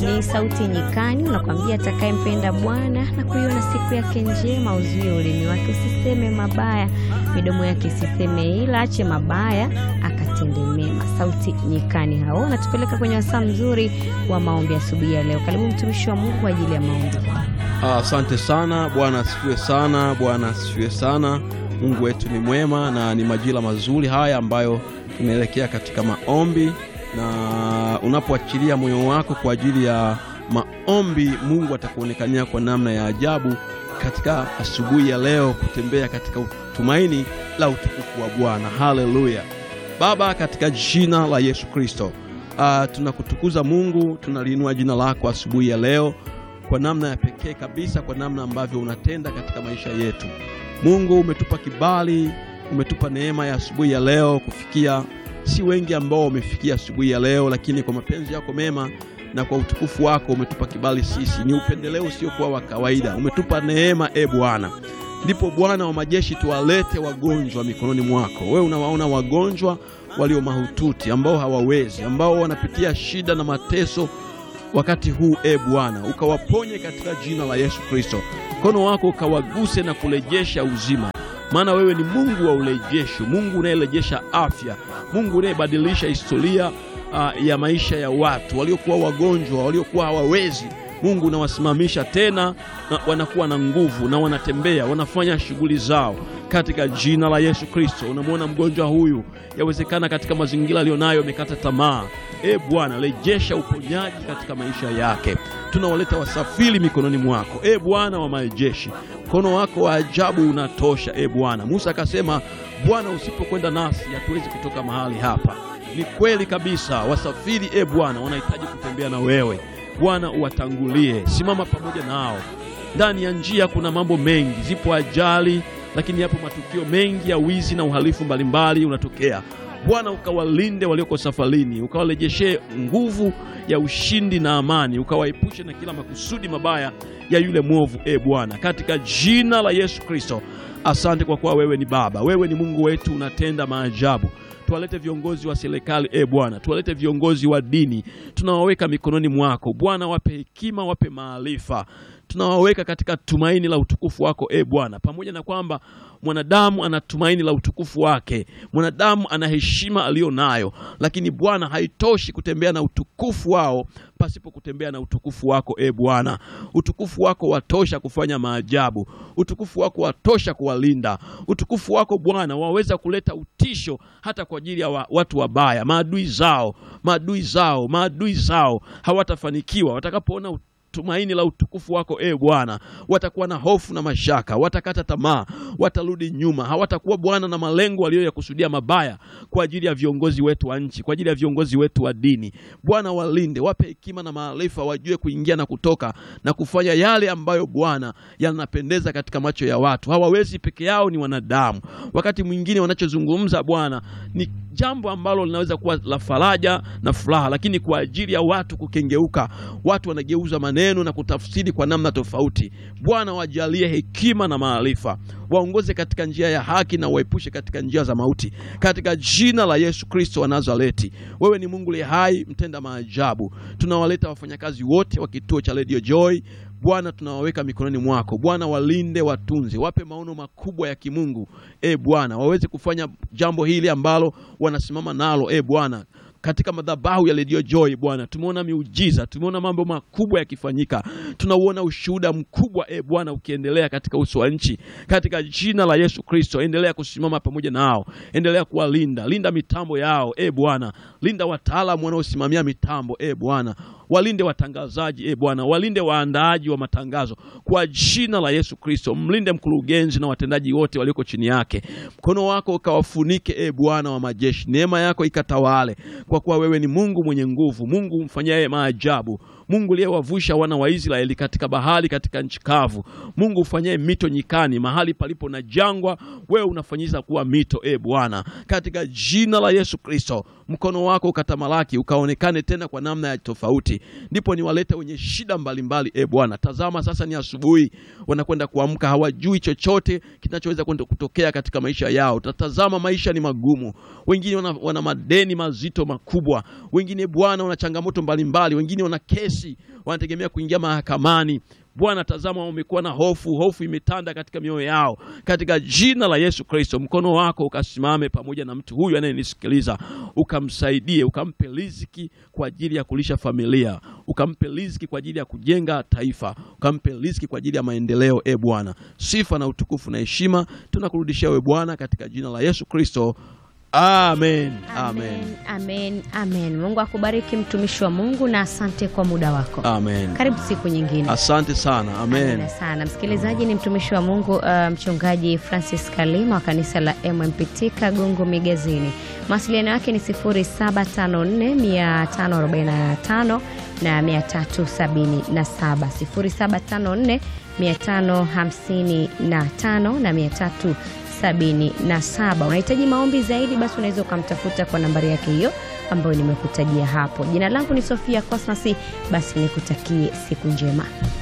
Ni sauti nyikani, unakwambia atakayempenda Bwana na kuiona siku yake njema, uzuie ulimi wake usiseme mabaya, midomo yake isiseme ila, ache mabaya akatende mema. Sauti nyikani hao wanatupeleka kwenye wasaa mzuri wa maombi asubuhi ya leo. Karibu mtumishi wa Mungu kwa ajili ya maombi. Asante sana. Bwana asifiwe sana. Bwana asifiwe sana. Mungu wetu ni mwema na ni majira mazuri haya ambayo tunaelekea katika maombi, na unapoachilia moyo wako kwa ajili ya maombi, Mungu atakuonekania kwa namna ya ajabu katika asubuhi ya leo, kutembea katika tumaini la utukufu wa Bwana. Haleluya! Baba, katika jina la Yesu Kristo, uh, tunakutukuza Mungu, tunaliinua jina lako asubuhi ya leo kwa namna ya pekee kabisa, kwa namna ambavyo unatenda katika maisha yetu. Mungu, umetupa kibali, umetupa neema ya asubuhi ya leo kufikia. Si wengi ambao wamefikia asubuhi ya leo, lakini kwa mapenzi yako mema na kwa utukufu wako umetupa kibali sisi. Ni upendeleo usiokuwa wa kawaida, umetupa neema, e Bwana. Ndipo Bwana wa majeshi, tuwalete wagonjwa mikononi mwako. Wewe unawaona wagonjwa walio mahututi, ambao hawawezi, ambao wanapitia shida na mateso wakati huu e Bwana, ukawaponye katika jina la Yesu Kristo. Mkono wako ukawaguse na kurejesha uzima, maana wewe ni Mungu wa urejesho, Mungu unayerejesha afya, Mungu unayebadilisha historia uh, ya maisha ya watu waliokuwa wagonjwa, waliokuwa hawawezi. Mungu unawasimamisha tena na wanakuwa na nguvu na wanatembea, wanafanya shughuli zao katika jina la Yesu Kristo. Unamwona mgonjwa huyu, yawezekana katika mazingira aliyonayo amekata tamaa. E Bwana, rejesha uponyaji katika maisha yake. Tunawaleta wasafiri mikononi mwako, e Bwana wa majeshi. Mkono wako wa ajabu unatosha, e Bwana. Musa akasema, Bwana, usipokwenda nasi hatuwezi kutoka mahali hapa. Ni kweli kabisa, wasafiri e Bwana wanahitaji kutembea na wewe Bwana, uwatangulie, simama pamoja nao. Ndani ya njia kuna mambo mengi, zipo ajali, lakini yapo matukio mengi ya wizi na uhalifu mbalimbali unatokea. Bwana, ukawalinde walioko safarini, ukawarejeshe nguvu ya ushindi na amani, ukawaepushe na kila makusudi mabaya ya yule mwovu, e Bwana, katika jina la Yesu Kristo. Asante kwa kuwa wewe ni Baba, wewe ni Mungu wetu, unatenda maajabu. Tuwalete viongozi wa serikali e Bwana, tuwalete viongozi wa dini, tunawaweka mikononi mwako Bwana, wape hekima, wape maarifa, tunawaweka katika tumaini la utukufu wako e Bwana. Pamoja na kwamba mwanadamu ana tumaini la utukufu wake, mwanadamu ana heshima aliyo nayo, lakini Bwana, haitoshi kutembea na utukufu wao pasipo kutembea na utukufu wako e Bwana. Utukufu wako watosha kufanya maajabu, utukufu wako watosha kuwalinda, utukufu wako Bwana waweza kuleta utisho hata kwa ajili ya wa, watu wabaya, maadui zao, maadui zao, maadui zao hawatafanikiwa watakapoona tumaini la utukufu wako e Bwana, watakuwa na hofu na mashaka, watakata tamaa, watarudi nyuma, hawatakuwa Bwana na malengo waliyoyakusudia mabaya kwa ajili ya viongozi wetu wa nchi, kwa ajili ya viongozi wetu wa dini. Bwana, walinde, wape hekima na maarifa, wajue kuingia na kutoka na kufanya yale ambayo Bwana yanapendeza katika macho ya watu. Hawawezi peke yao, ni wanadamu. Wakati mwingine wanachozungumza Bwana ni jambo ambalo linaweza kuwa la faraja na furaha, lakini kwa ajili ya watu kukengeuka, watu wanageuza maneno na kutafsiri kwa namna tofauti. Bwana, wajalie hekima na maarifa, waongoze katika njia ya haki na waepushe katika njia za mauti, katika jina la Yesu Kristo wa Nazareti. Wewe ni Mungu liye hai, mtenda maajabu. Tunawaleta wafanyakazi wote wa kituo cha Radio Joy Bwana, tunawaweka mikononi mwako Bwana, walinde, watunze, wape maono makubwa ya kimungu e Bwana, waweze kufanya jambo hili ambalo wanasimama nalo e Bwana katika madhabahu ya Radio Joy Bwana, tumeona miujiza, tumeona mambo makubwa yakifanyika, tunauona ushuhuda mkubwa e Bwana ukiendelea katika uso wa nchi, katika jina la Yesu Kristo. Endelea kusimama pamoja nao, endelea kuwalinda, linda mitambo yao e Bwana, linda wataalamu wanaosimamia mitambo e Bwana, walinde watangazaji e Bwana, walinde waandaaji wa matangazo kwa jina la Yesu Kristo. Mlinde mkurugenzi na watendaji wote walioko chini yake, mkono wako ukawafunike e Bwana wa majeshi, neema yako ikatawale, kwa kuwa wewe ni Mungu mwenye nguvu, Mungu mfanyaye maajabu, Mungu aliyewavusha wana wa Israeli katika bahari, katika nchi kavu, Mungu ufanyaye mito nyikani, mahali palipo na jangwa, wewe unafanyiza kuwa mito e Bwana, katika jina la Yesu Kristo. Mkono wako ukatamalaki, ukaonekane tena kwa namna ya tofauti tofauti, ndipo niwalete wenye shida mbalimbali. E Bwana, tazama sasa ni asubuhi, wanakwenda kuamka, hawajui chochote kinachoweza kwenda kutokea katika maisha yao. Tatazama, maisha ni magumu, wengine wana, wana madeni mazito makubwa, wengine Bwana wana changamoto mbalimbali, wengine wana kesi, wanategemea kuingia mahakamani. Bwana, tazama, wamekuwa na hofu, hofu imetanda katika mioyo yao. Katika jina la Yesu Kristo, mkono wako ukasimame pamoja na mtu huyu anayenisikiliza, ukamsaidie, ukampe riziki kwa ajili ya kulisha familia, ukampe riziki kwa ajili ya kujenga taifa, ukampe riziki kwa ajili ya maendeleo. E Bwana, sifa na utukufu na heshima tunakurudishia we Bwana, katika jina la Yesu Kristo, amen, amen, Amen, amen, amen. Mungu akubariki mtumishi wa Mungu na asante kwa muda wako. amen. Karibu siku nyingine. Asante sana, amen. Amina sana msikilizaji, ni mtumishi wa Mungu uh, mchungaji Francis Kalima wa kanisa la MMPT Kagongo Migazini. Mawasiliano yake ni 0754 545 na 377, 0754 555 na 377. Unahitaji maombi zaidi, basi unaweza ukamtafuta kwa nambari yake hiyo ambayo nimekutajia hapo. Jina langu ni Sofia Cosmas, basi nikutakie siku njema.